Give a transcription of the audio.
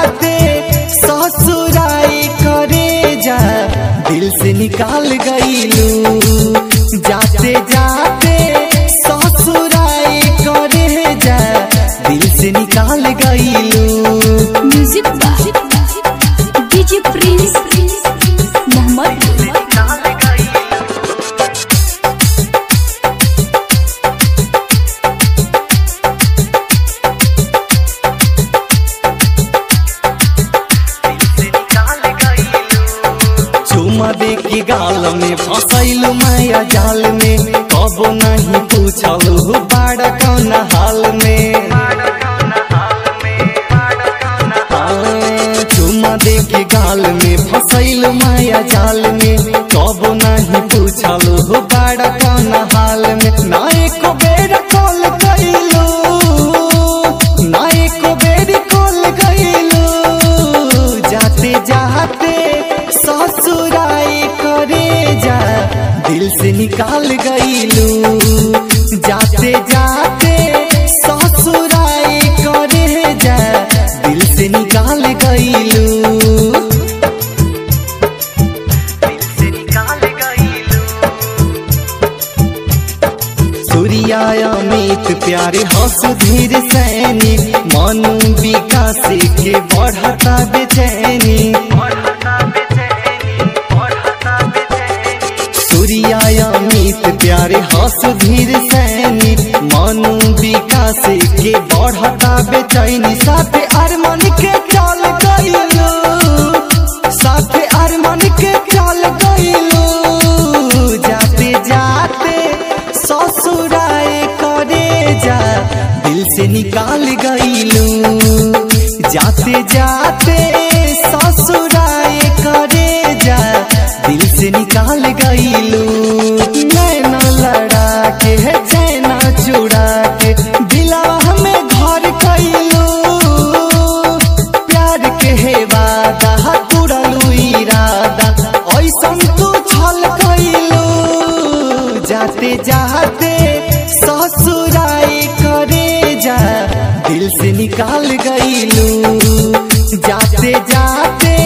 जाते ससुराई करे जा दिल से निकाल गईलू जाते जाते ससुराई करे जा दिल से निकाल गईलू music by DJ prince Mohammad चुमा दे के गाल में फसैलू माया जाल में कबो नहीं पूछलू बाड़ा कौन हाल में हाँ, चुमा दे के गाल में फसैलू माया जाल में कबो नहीं पूछलू बाड़ा कौन हाल में ना एको बेर कॉल कैलू ना एको बेर कॉल कैलू जाते जाते ससुराई करे जा दिल से निकाल गईलू जाते जाते ससुराई करे जा दिल से निकाल गईलू सूर्या अमित प्यारे हंस धीर सैनी मनु विकास के बढ़ता बेचैनी सूर्या अमित प्यारे हंस धीर सैनी मनु विकास के बढ़ता बेचैनी साथे अरमान के चल गईलू साथे अरमान के चल गईलू जाते जाते ससुराए करे जा दिल से निकाल गईलू जाते जाते ससुराए करे जा दिल से निकाल गईलू नैना लड़ा के है चैना चुड़ा के दिला हमें घर कैलू प्यार के है वादा तुड़लू इरादा ऐसन तू छल कैलू जाते जाते ससुराई करे जा दिल से निकाल गईलू जाते जाते